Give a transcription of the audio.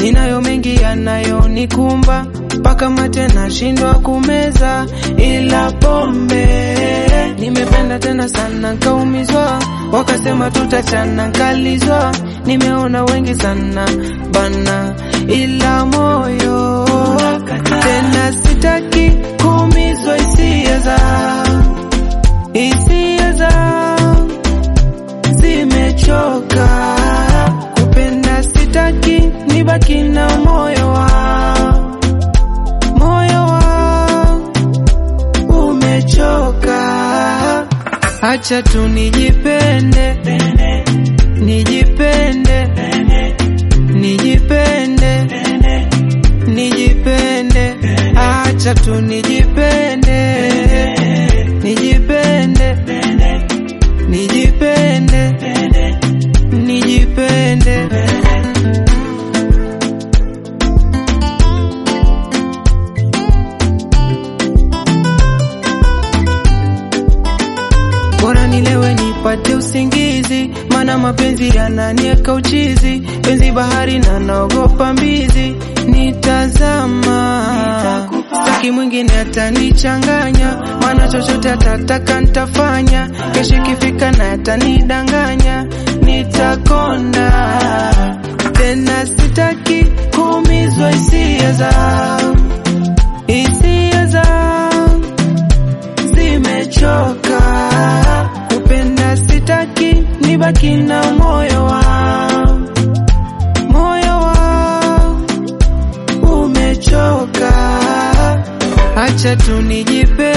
ninayo mengi yanayonikumba mpaka mate nashindwa kumeza, ila pombe nimependa tena sana nkaumizwa, wakasema tutachana nkalizwa, nimeona wengi sana bana, ila moyo tena sitaki kuumizwa hisia za hisia za zimechoka kupenda, sitaki nibaki na moyo wa moyo wa umechoka. Acha tu nijipende, nijipende, nijipende, nijipende, acha tu nijipende, nijipende, nijipende, nijipende. bora nilewe nipate usingizi, mana mapenzi yananieka uchizi, penzi bahari na naogopa mbizi, nitazama staki mwingine atanichanganya, mana chochote atataka nitafanya, kesho ikifika na atanidanganya, nitakonda tena, sitaki kuumizwa hisia za hisia za zimechoka kupenda, sitaki nibaki na moyo wa moyo wa umechoka. Acha tu nijipe